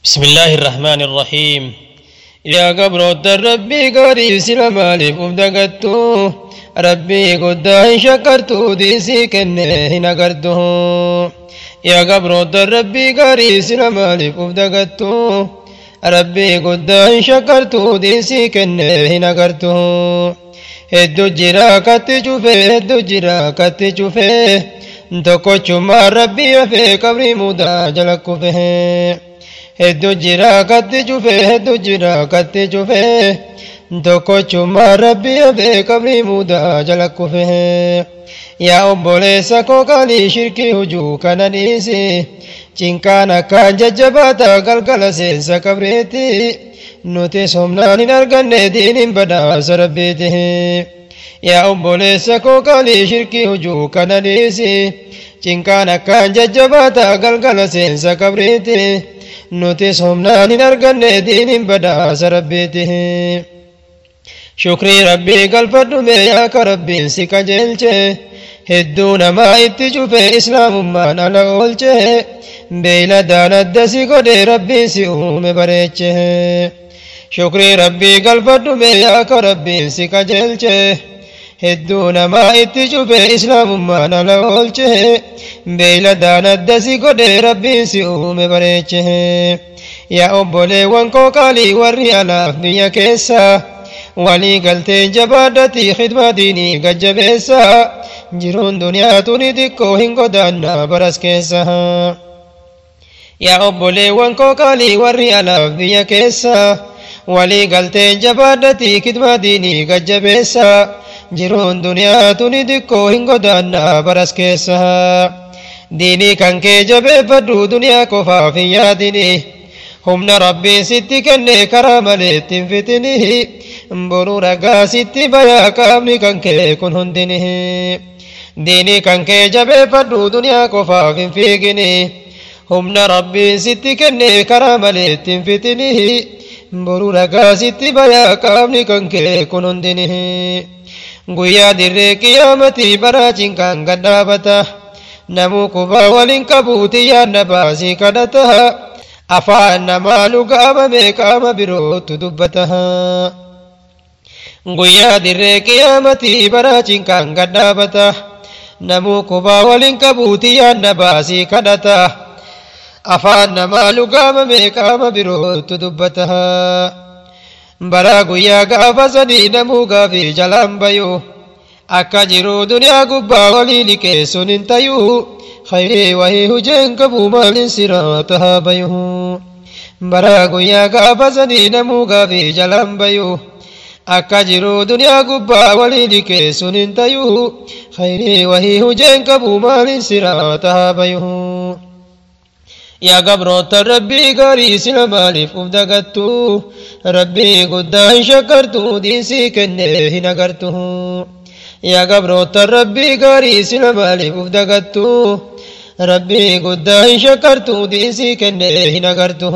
بسم الله الرحمن الرحيم يا قبر ربي قريب سلمالي فبدقتو ربي قد شكرتو ديسي كنه نقرته يا قبر ربي قريب سلمالي فبدقتو ربي قد شكرتو ديسي كنه نقرته hedduu jira katti cufee hedduu jira katti cufee tokkochummaa rabbii hafee qabrii mudaa jala kufee hedduu jira katti cufee hedduu jira katti cufee tokkochummaa rabbii hafee qabrii mudaa jala kufee yaa obboleessa koo qaalii shirkii hujuu kana dhiisi cinqaan akkaan jajjabaata galgala seensa qabriitti nuti somnaan hin arganne diiniin badhaasa rabbiiti yaa obboleessa koo qaalii shirkii hujuu kana dhiisi cinqaan akkaan jajjabaata galgala seensa qabriitti nuti somnaan hin arganne diiniin badhaasa rabbiiti shukrii rabbii galfadhume yaaka rabbiin si qajeelche hedduu namaa itti cufe islaamummaan ala oolche beeyladaan adda si godhe rabbiin si uume bareeche shukrii rabbii galfadhume yaaka rabbiin si qajeelche hedduu namaa itti cufe islaamummaan ala oolche beeyladaan adda si godhe rabbiin si uume bareeche yaa obboleewwan koo qaalii warri alaaf biyya keessa walii galtee jabaadhatii khidmaa diinii gajjabeessa jiruun duniyaa tuni xiqqoo hin godaanna baras keessa yaa obboleewwan koo qaalii warri alaaf biyya keessa walii galtee jabaadhatii khidmaa diinii gajjabeessa jiruun duniyaa tuni xiqqoo hin godaanna baras keessa diinii kan kee jabeeffadhu duniyaa qofaaf hin yaadini humna rabbiin sitti kenne karaa malee ittiin fitini boruu ragaa sitti bayaa qaamni kan kee kun hundini diinii kan kee jabeeffadhu duniyaa qofaaf hin fiigini humna rabbiin sitti kenne karaa malee ittiin fitini boruu ragaa sitti bayaa qaamni kan kee kun hundini guyyaa dirree qiyaamatii baraa cinqaan gadhaabata namuu kubaa waliin qabuuti yaadna baasii kadhata afaan namaa lugaamame qaama birootu dubbata guyyaa dirree qiyaamatii baraa cinqaan gadhaabata namuu kubaa waliin qabuuti yaadna baasii kadhata afaan namaa lugaamame qaama birootu dubbata baraa guyyaa gaafa sanii namuu gaafii jalaan bayu akka jiru duniyaa gubbaa walii liqeessuun hin tayuu khayrii wahii hujeen qabu maalin siraata haa bayu baraa guyyaa gaafa sanii namuu gaafii jalaan bayu akka jiru duniyaa gubbaa walii liqeessuun hin tayuu khayrii wahii hujeen qabu maalin siraata haa bayu yaa gabroota rabbii gaarii sila maaliif uf dagattu rabbii guddaa hin shakkartu diisii kennee hin agartu yaa gabroota rabbii gaarii sila maaliif uf dagattu rabbii guddaa hin shakkartu diisii kennee hin agartu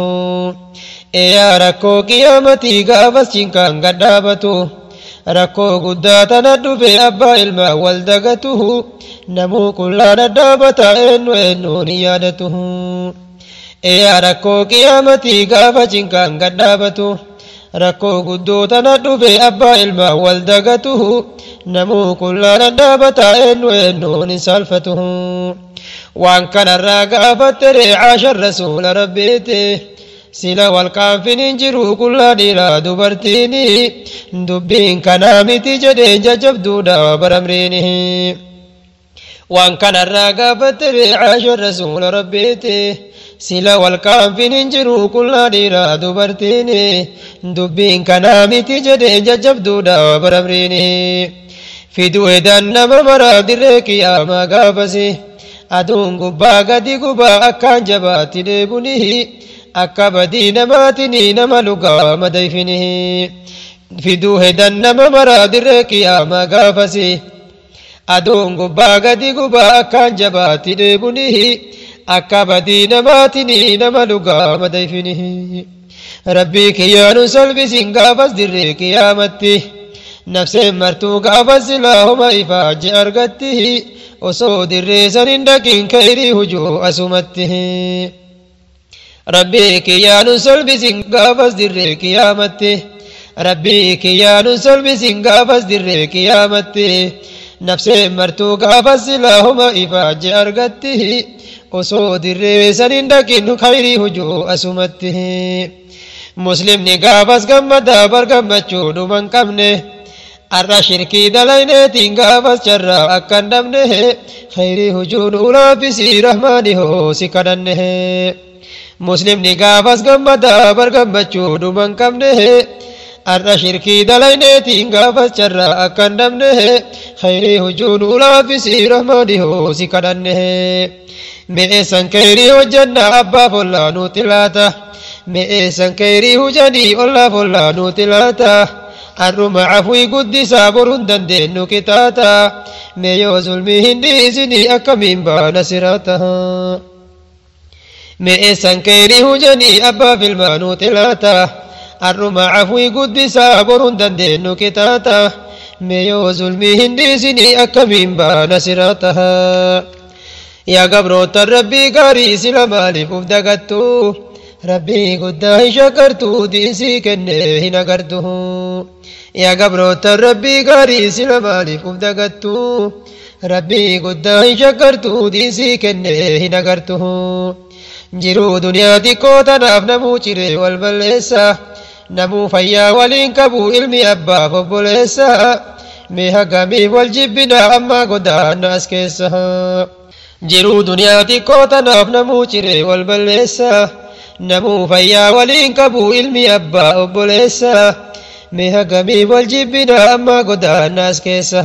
yaa rakkoo qiyaamatii gaafas cinqaan gadhaabatu rakkoo guddaa tana dhufe abbaa ilmaa wal dagatu namuu qullaa dhadhaabata eenyu eenyuun hin yaadatu yaa rakkoo qiyaamatii gaafa cinqaan gadhaabatu rakkoo guddoo tana dhufe abbaa ilmaa wal dagatu namuu qullaa dhadhaabata eenyu eenyuun hin saalfatu waan kanarraa gaafatte reecaashan rasuula rabbiiti sila walqaanfin hin jiru qullaa dhiiraa dubartiini dubbiin kanaa miti jedhee jajabduudha baramriini waan kanarraa gaafatte reecaashan rasuula rabbiiti sila walqaanfin hin jiru qullaa dhiiraa dubartiini dubbiin kanaa miti jedhee jajabduudha baramriini fiduu edan nama maraa dirree qiyaamaa gaafasi aduun gubbaa gadi gubaa akkaan jabaatti deebunihi akka badii namaatinii nama lugaa madayfinihi fiduu edan nama maraa dirree qiyaamaa gaafasi aduun gubbaa gadi gubaa akkaan jabaatti deebunihi akka badii namaatinii nama lugaa madayfinihi rabbii kiyyaanu salbisin gaafas dirree qiyaamatti nafseen martuu gaafas silaahuma ifaaje argatti osoo dirree san hin dhaqiin kayrii hujuu asumatti rabbii kiyyaanu solbisin gaafas dirree kiyaamatti rabbii kiyyaanu solbisin gaafas dirree kiyaamatti nafseen martuu gaafas silaahuma ifaaje argatti osoo dirree sanin dhaqin khayrii hujuu asumatti muslimni gaafas gammadaa bar gammachuu dhuman qabne arra shirkii dalayneetiin gaafas carraa akka hin dhabne khayrii hujuun ulaafisii rahmaani hoosi kadhanne muslimni gaafas gammadaa bar gammachuu dhuman qabne arra shirkii dalayneetiin gaafas carraa akka hin dhabne khayrii hujuun ulaafisii rahmaani hoosi kadhanne mi'eessan khayrii hojjanna abbaaf ollaa nuuti laata mi'eessan khayrii hujanii ollaaf ollaa nuuti laata har'uma afwii guddisaa boruun dandeenyu kitaata mee yoo zulmii hin dhiisinii akkamiin baana siraata mi'eessan khayrii hujanii abbaaf ilmaa nuuti laata har'uma afwii guddisaa boruun dandeenyu kitaata mee yoo zulmii hin dhiisinii akkamiin baana siraata yaa gabroota rabbii gaarii sila maaliif uf dagattu rabbii guddaa hin shakkartu diinsii kenne hin agartu yaa gabroota rabbii gaarii sila maaliif uf dagattu rabbii guddaa hin shakkartu diinsii kenne hin agartu jiruu duniyaa xiqqoo tanaaf namuu ciree wal balleessa namuu fayyaa waliin qabu ilmi abbaaf obboleessa mee hagamiif wal jibbina ammaa godaanna as keessa jiruu duniyaa xiqqoo tanaaf namuu ciree wal balleessa namuu fayyaa waliin qabu ilmi abbaa obboleessa mee hagamiif wal jibbina ammaa godaanna as keessa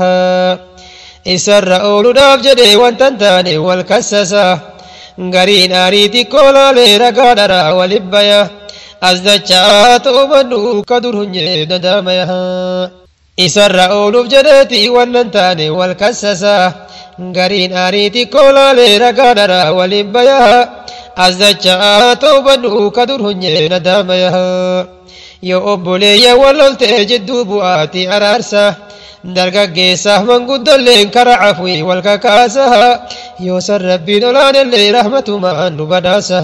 isarra ooluudhaaf jedhee wantan taane wal kassasa gariin aarii xiqqoo laalee ragaa dharaa walin baya as dachaa ta'umannu ka dur hunyee dadaamaya isarra ooluuf jedheeti wannan taane wal kassasa gariin aarii xiqqoo laalee ragaa dharaa walin baya as dachaa ta'umannu ka dur hunyee dadaamaya yoo obboleeyya wal loltee jidduu bu'aati araarsa dargaggeessaaf manguddolleen kara afwii wal kakaasa yoo san rabbiin olaanellee rahmatumaan nu badhaasa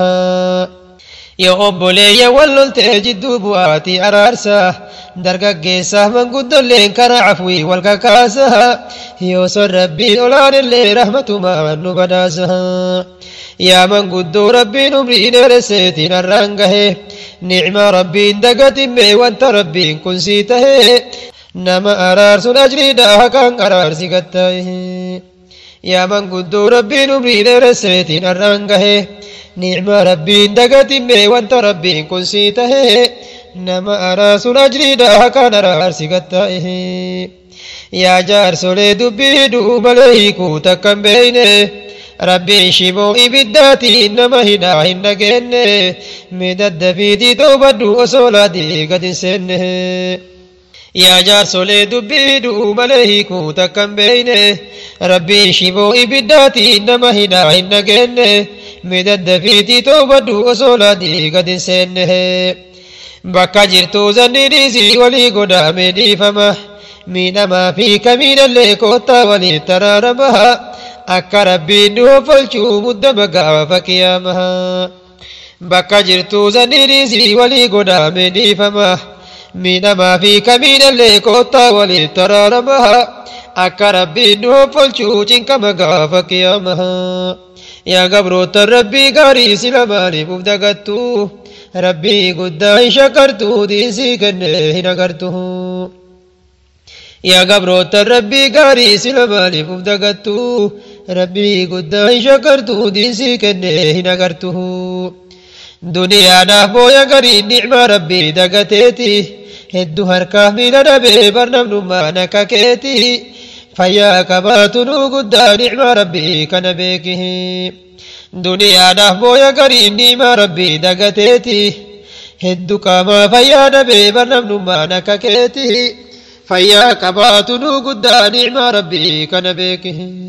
yoo obboleeyya wal loltee jidduu bu'aati araarsa dargaggeessaaf manguddolleen kara afwii wal kakaasa yoo san rabbiin olaanellee rahmatumaan nu badhaasa yaa manguddoo rabbiin umrii dheeresseetiin har'aan gahe nicmaa rabbiin dagatimme wanta rabbiin kun sii tahee nama araarsun ajriidha haqaan araarsi gattaa'e yaa manguddoo rabbiin umrii dheeresseetiin har'aan gahe nicmaa rabbiin dagatimme wanta rabbiin kun sii tahe nama araarsun ajriidha haqaan araarsi gattaa'e yaa jaarsolee dubbii duubalee hiikuu takkan beeyne rabbiin shimoo ibiddaatiin nama hidhaa hin dhageenye midaddafiitii toobaddu osoo laadii gad hin seenne yaa jaarsolee dubbii duubalee hiikuu takkan beeyne rabbiin shimoo ibiddaatiin nama hidhaa hin dhageenye midaddafiitii toobaddu osoo laadii gad hin seenne bakka jirtuu zanni dhiisii walii godaame dhiifama miidhamaa fi kamiidhallee koottaa waliif taraarama akka rabbiin nu hoffolchuu muddama gaafa kiyaama bakka jirtuu zanni dhiisii walii godaame dhiifama miidhamaa fi kamiidhallee koottaa waliif taraarama akka rabbiin nu hoffolchuu cinkama gaafa kiyaama yaa gabroota rabbii gaarii sila maaliif uf dagattu rabbii guddaa hin shakkartu diisii kenne hin agartu yaa gabroota rabbii gaarii sila maaliif uf dagattu rabbii guddaa hin shakkartu diisii kenne hin agartu duniyaadhaaf booya gariin nicmaa rabbii dagateeti hedduu harkaaf miila dhabee barnamnummaan akka keeti fayyaa qabaatu nu guddaa nicmaa rabbii kana beeki duniyaadhaaf booya gariin nicmaa rabbii dagateeti hedduu qaamaa fayyaa dhabee barnamnummaan akka keeti fayyaa qabaatu nu guddaa nicmaa rabbii kana beeki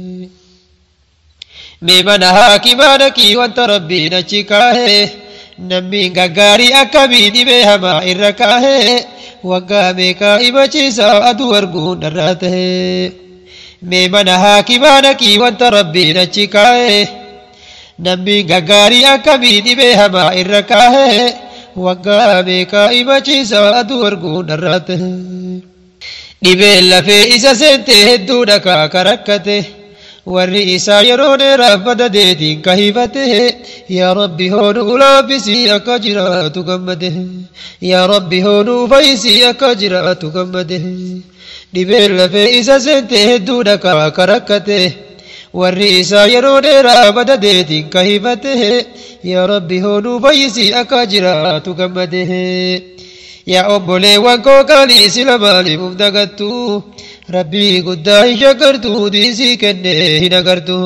mee mana haakimaa dhaqii wanta rabbiin achi kaahee namni gaggaarii akkamii dhibee hamaa irra kaahee waggaa meeqaa himachiisaa aduu arguun dharraa tahee mee mana haakimaa dhaqii wanta rabbiin achi kaahee namni gaggaarii akkamii dhibee hamaa irra kaahee waggaa beekaa himachiisa aduu arguun irratti dhibeen lafee isa seente hedduu dhakaa karakkate warri isaa yeroo dheeraaf badadeetiin ka hifate yaa rabbi hoonuu laaffisii akka jiraatu gammade yaa rabbi hoonuu fayyisii akka jiraatu gammade dhibeen lafee isa seente hedduu dhakaa karakkate warri isaa yeroo dheeraa badadeetiin ka hifate yaa rabbi hoonuu fayyisii akka jiraatu gammade yaa obboleewwan koo qaalii sila maaliif uf dagattu rabbii guddaa hin shakkartu diisii kenne hin agartu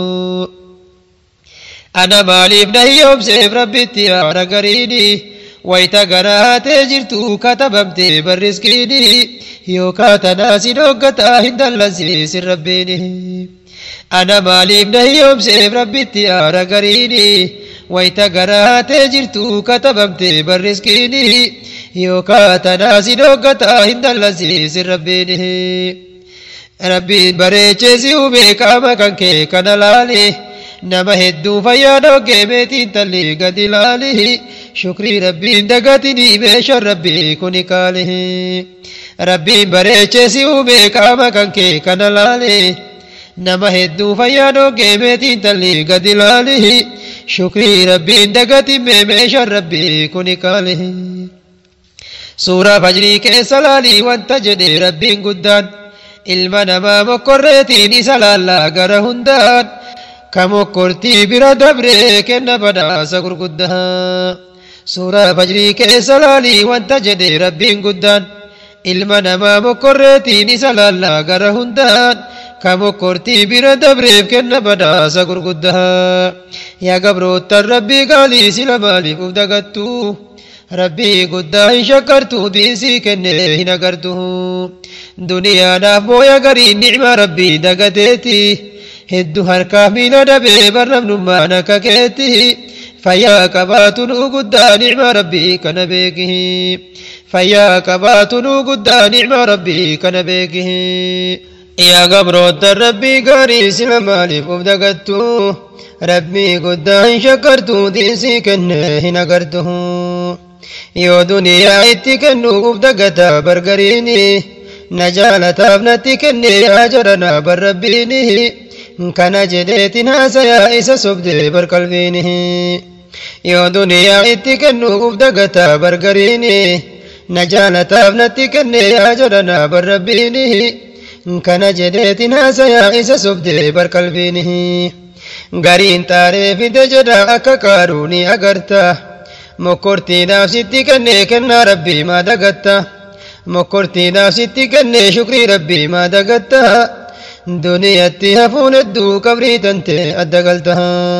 ana maaliif na hiyyoomseef rabbitti haara gariini wayita garaa haatee jirtu katabamte barriskiini yookaa tanaa si dhoggataa hin dallansiisin rabbiini ana maaliif na hiyyoomseef rabbitti haara gariini wayita garaa haatee jirtu katabamte barriskiini yookaa tanaa si dhoggataa hin dallansiisin rabbiini rabbiin bareechee si uume qaama kan kee kana laali nama hedduu fayyaa dhoggee meetiin talli gadi laali shukrii rabbiin dagatinii meeshaan rabbii kuni kaali rabbiin bareechee si uume qaama kan kee kana laali nama hedduu fayyaa dhoggee meetiin talli gadi laali shukrii rabbiin dagatin meeshaan rabbii kuni kaali suuraa fajrii keessa laalii wanta jedhe rabbiin guddaan ilma namaa mokkorreetiin isa laallaa gara hundaan ka mokkortii bira dabree kenna badhaasa gurguddaa suuraa fajrii keessa laalii wanta jedhe rabbiin guddaan ilma namaa mokkorreetiin isa laallaa gara hundaan ka mokkortii bira dabreef kenna badhaasa gurguddaa yaa gabroottan rabbii gaalii sila maaliif uf dagattu rabbii guddaa hin shakkartu diisii kenne hin agartu duniyaadhaaf booya gariin nicma rabbii dagateeti hedduu harkaaf miila dhabee barnamnummaan akka keetti fayyaa qabaatu nuu guddaa nicma rabbii kana beeki fayyaa qabaatu nuu guddaa nicma rabbii kana beeki yaa gabroottan rabbii gaarii sila maaliif uf dagattu rabbii guddaa hin shakkartu diisii kenne hin agartu yoo duniyaa itti kennuuf dagata bargariini na jaalataaf natti kenne yaa jarana barrabbiini kana jedheetin haasayaa isa sobde barqalbiini yoo duniyaa itti kennuuf dagata bargariini na jaalataaf natti kenne yaa jarana barrabbiini kana jedheetin haasayaa isa sobde barqalbiini gariin xaaree fide jedha akka qaaruuni agarta mokkortiidhaaf sitti kenne kennaa rabbii maa dagatta mokkortiidhaaf sitti kenne shukrii rabbii maa dagatta duniyatti hafuun hedduu qabrii tante adda galta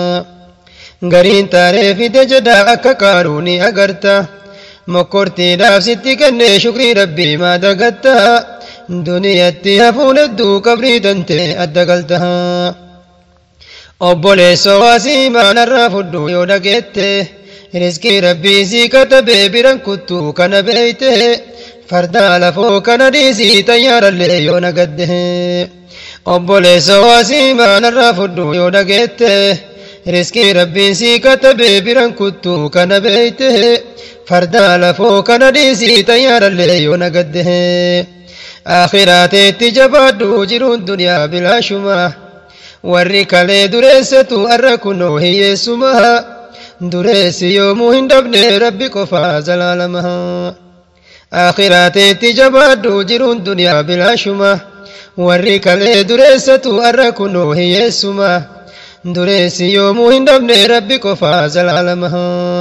gariin xaaree fide jedha akka qaaruuni agarta mokkortiidhaaf sitti kenne shukrii rabbii maa dagatta duniyatti hafuun hedduu qabrii tante adda galta obboleessoo waasii maanarraa fudhu yoo dhageette riskii rabbii sii katabee biran kuttuu kana beeyte fardaa lafoo kana dhiisii xayyaarallee yoo nagadde obboleessoo waasii maanarraa fudhu yoo dhageette riskii rabbiin sii katabee biran kuttuu kana beeyte fardaa lafoo kana dhiisii xayyaarallee yoo nagadde aakhiraateetti jabaadhu jiruun duniyaa bilaashuma warri kalee dureessatu arra kunoo hiyyeessuma dureessi yoomuu hin dhabne rabbi qofaa zalaalama aakhiraateetti jabaadhu jiruun duniyaa bilaashuma warri kalee dureessatu arra kunoo hiyyeessuma dureessi yoomuu hin dhabne rabbi qofaa zalaalama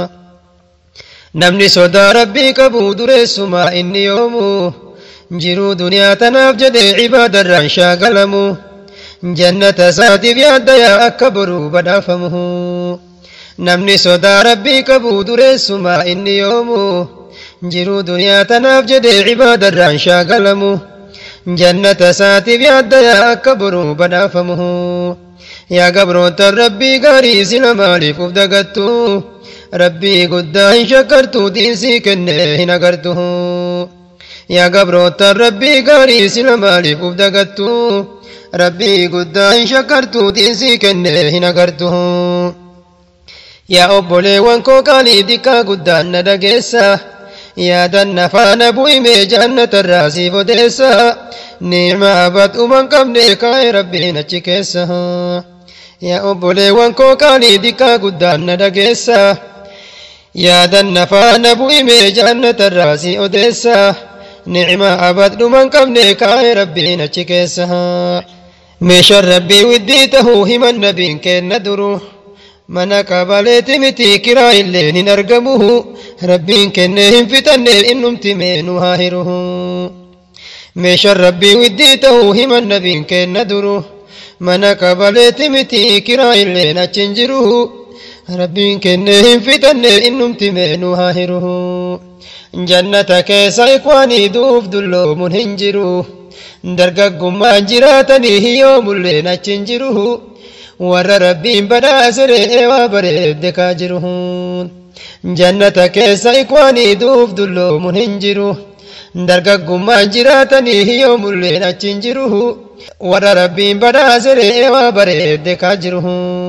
namni sodaa rabbii qabu dureessuma inni yoomuu jiruu duniyaa tanaaf jedhe cibaadarraan shaagalamu jannata isaatiif yaaddayaa akka boruu badhaafamu namni sodaa rabbii qabu dureessuma inni yoomu jiruu duniyaa tanaaf jedhe cibaadarraan shaagalamu jannata isaatiif yaaddayaa akka boruu badhaafamu yaa gabroottan rabbii gaarii sila maaliif uf dagattu rabbii guddaa hin shakkartu diisii kenne hin agartu yaa gabroottan rabbii gaarii sila maaliif uf dagattu rabbii guddaa hin shakkartu diisii kenne hin agartu yaa obboleewwan koo qaanii dikkaa guddaan na dhageessa yaadan nafaana bu'imee jannatarraa siif odeessa niimaa badhuman qabne kaa'e rabbiin achi keessa yaa obboleewwan koo qaanii dikkaa guddaan na dhageessa yaadan nafaana bu'imee jannatarraa si odeessa ni'imaa badhuman qabne kaa'e rabbiin achi keessa meeshaan rabbii widdii tahuu himan nabiin kenna duru mana qabaleeti miti kiraa illee hin argamu rabbiin kenne hin fixanne innumti meenu haa hiruhu meeshaan rabbii widdii tahuu himan nabiin kenna duru mana qabaleeti miti kiraa illee achin jiru rabbiin kenne hin fixanne innumti meenu haa hiruhu jannata keessa ikwaanii duuf dulloomun hin jiru dargaggummaan jiraatanii hiyyoo mulleen achin jiru warra rabbiin badhaasere waa bareedde kaa jiru jannata keessa ikwaanii duuf dulloomun hin jiru dargaggummaan jiraatanii hiyyoo mulleen achin jiru warra rabbiin badhaasere waa bareedde kaa jiru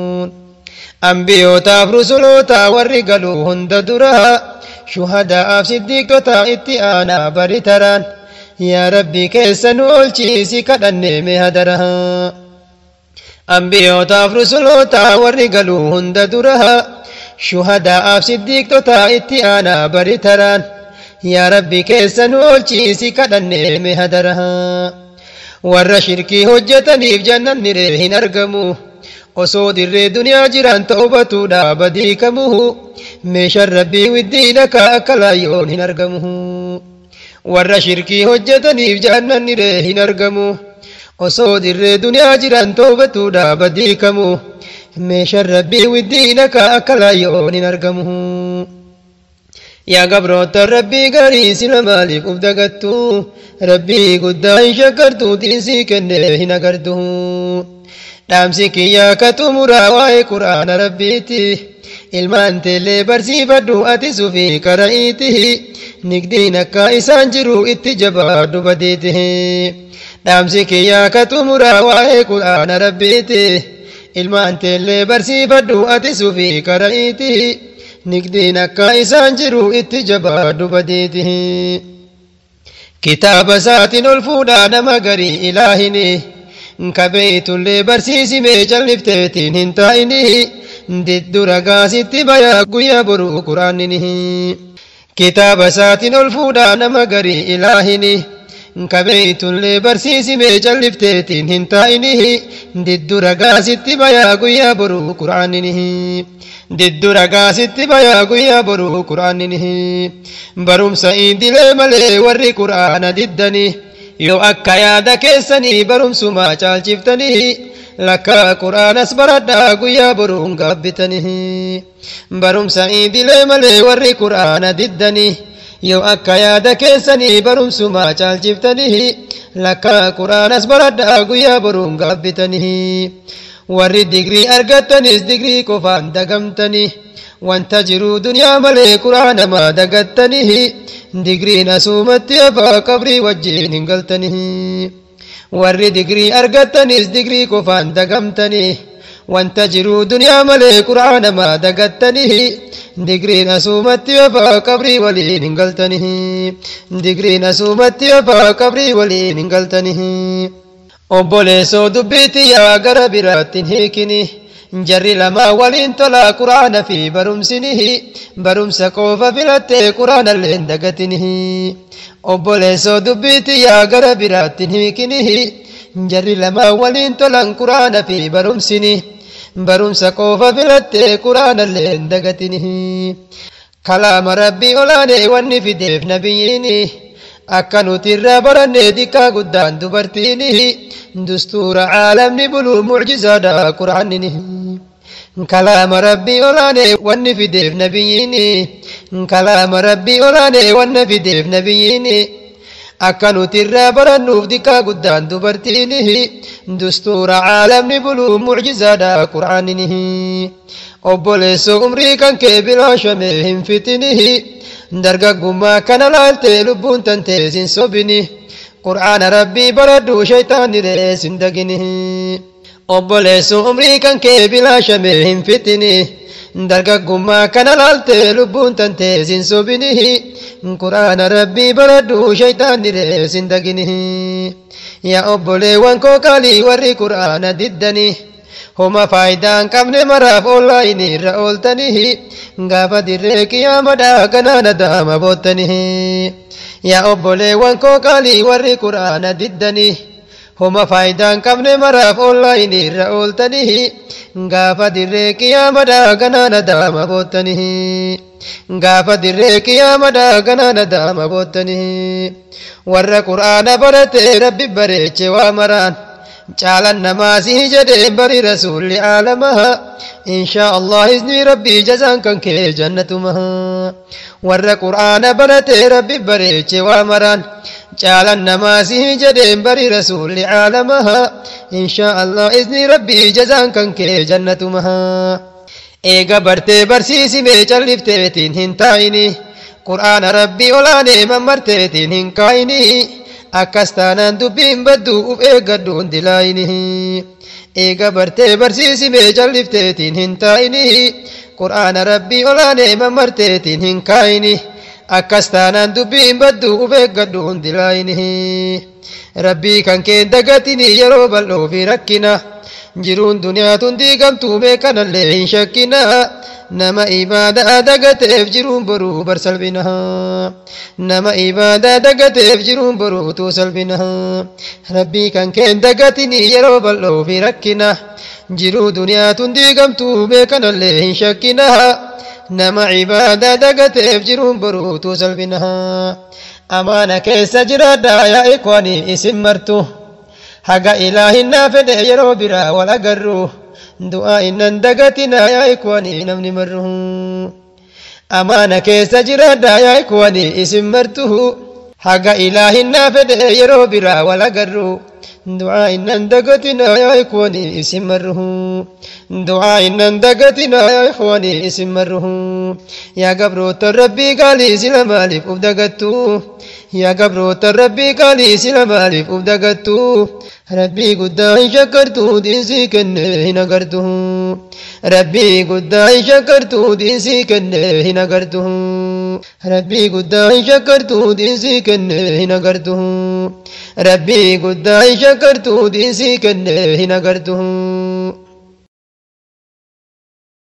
ambiyootaaf rusuloota warri galuu hunda dura shuhadaa'aaf siddiiqota itti aanaa bari taraan yaa rabbi keessa nu oolchiisi kadhanne mee hadara ambiyootaaf rusuloota warri galuu hunda dura shuhadaa'aaf siddiiqota itti aanaa bari taraan yaa rabbi keessa nu oolchiisi kadhanne mee hadara warra shirkii hojjetaniif jannanni ree hin argamu osoo dirree duniyaa jiran ta'ubatuudha badii kamuhu meeshaan rabbii widdiina ka akka laayyoon hin argamu warra shirkii hojjetaniif jannanni ree hin argamu osoo dirree duniyaa jiran ta'ubatuudha badii kamu meeshaan rabbii widdiina ka akka laayyoon hin argamu yaa gabroota rabbii gaarii sila maaliif uf dagattu rabbii guddaa hin shakkartu diinsii kenne hin agartu dhaamsi kiyyaa ka xumuraa waa'ee quraana rabbiiti ilmaan teellee barsiifadhu ati sufi qara'iiti nigdiin akka isaan jiru itti jabaadhu badiiti dhaamsi kiyyaa ka xumuraa waa'ee quraana rabbiiti ilmaan teellee barsiifadhu ati sufi qara'iiti nigdiin akka isaan jiru itti jabaadhu badiiti kitaaba isaatiin ol fuudhaa nama garii ilaahini kabeeytullee barsiisimee callifteetiin hin taa'ini diddu ragaasitti bayaa guyyaa boruu quraanini kitaaba isaatiin ol fuudhaa nama garii ilaahini kabeeytullee barsiisimee callifteetiin hin taa'ini diddu ragaasitti bayaa guyyaa boruu quraanini diddu ragaasitti bayaa guyyaa boruu quraanini barumsa idilee malee warri quraana diddanii yoo akka yaada keessanii barumsumaa caalchiftanii lakka quraanas baradhaa guyyaa boruun gaabbitanii barumsa idilee malee warri quraana diddanii yoo akka yaada keessanii barumsumaa caalchiftanii lakka quraanas baradhaa guyyaa boruun gaabbitanii warri digrii argattanis digrii qofaan dagamtanii wanta jiru duniyaa malee quraanamaa dagattanii digriin asumatti hafaa qabrii wajjiin hin galtanii warri digrii argattanis digrii qofaan dagamtanii wanta jiru duniyaa malee quraanamaa dagattanii digriin asumatti hafaa qabrii waliin hin galtanii digriin asumatti hafaa qabrii waliin hin galtanii obboleessoo dubbiitti yaa gara biraattiin hiikini jarri lamaa waliin tolaa quraana fi barumsinihi barumsa qofa filattee quraanallee hin dagatinihi obboleessoo dubbiitti yaa gara biraattiin hiikinihi jarri lamaa waliin tolan quraana fi barumsini barumsa qofa filattee quraanallee hin dagatinihi kalaama rabbii olaanee wanni fideef nabiyyiini akka nuti irraa baranne dikkaa guddaan dubartiini dustuura caalamni buluu mucjizaadha quraanini kalaama rabbii olaanee wanni fideef nabiyyiini kalaama rabbii olaanee wanna fideef nabiyyiini akka nuti irraa barannuuf dikkaa guddaan dubartiini dustuura caalamni buluu mucjizaadha quraanini obboleessoo umrii kan kee bilaashame hin fitinihi dargaggummaa kana laaltee lubbuun tantee sin sobini qur'aana rabbii baradhu shaytaanni rees hin dagini obboleessu umrii kan kee bilaashame hin fitini dargaggummaa kana laalte lubbuun tantee sin sobinihi quraana rabbii baradhu shayxaanni reesin daginihi yaa obboleewwan koo qaalii warri quraana diddanii homa faayidaan qabne maraaf oonlaayinii irra ooltanihi gaafa dirree qiyaamadhaa ganaa nadaama boottanihi yaa obboleewwan koo qaalii warri quraana diddanii homa faayidaan qabne maraaf oonlaayinii irra ooltanihi gaafa dirree qiyaamadhaa ganaa nadaama boottanihi gaafa dirree qiyaamadhaa ganaa nadaama boottanihi warra quraana barate rabbi bareeche waa maraan caalan namaasii jedheen bari rasuulli aalamaha inshaa allah izni rabbii jazaan kan kee jannatumaha warra qur'aana barate rabbi bareeche waa maraan caalan namaasii jedheen bari rasuulli aalamaha inshaa allah izni rabbii jazaan kan kee jannatumaha eega bartee barsiisimee callifteetiin hin taa'ini qur'aana rabbii olaanee mammarteetiin hin kaa'ini akkas taanaan dubbiin baddu uf eeggadhu hundi laayinihi eega bartee barsiisimee callifteetiin hin taa'inihi qur'aana rabbii olaanee mammarteetiin hin kaa'ini akkas taanaan dubbiin baddu uf eeggadhu hundi laayinihi rabbii kan keen dagatini yeroo bal'oo fi rakkina jiruun duniyaa tun diigamtuu meeqanallee hin shakkina nama ibaadaa dagateef jiruun boruu bar salphina nama ibaadaa dagateef jiruun boruu tuu salphina rabbii kan keen dagatini yeroo bal'oo fi rakkina jiruu duniyaa tun diigamtuu meeqanallee hin shakkina nama ibaadaa dagateef jiruun boruu tuu salphina amaana keessa jiraadhaa yaa ikwanii isin martu haga ilaahinnaa fedhe yeroo biraa wal agarru du'aa innan dagatina yaa ikwanii namni marru amaana keessa jiraadha yaa ikwanii isin martu haga ilaahinnaa fedhe yeroo biraa wal agarru du'aa innan dagatina yaa ikwanii isin marru du'aa innan dagatina yaa ikwanii isin marru yaa gabroota rabbii gaalii sila maaliif uf dagattu yaa gabroota rabbii gaalii sila maaliif uf dagattu rabbii guddaa hin shakkartu diinsii kenne hin agartu rabbii guddaa hin shakkartu diinsii kenne hin agartu rabbii guddaa hin shakkartu diinsii kenne hin agartu rabbii guddaa hin shakkartu diinsii kenne hin agartu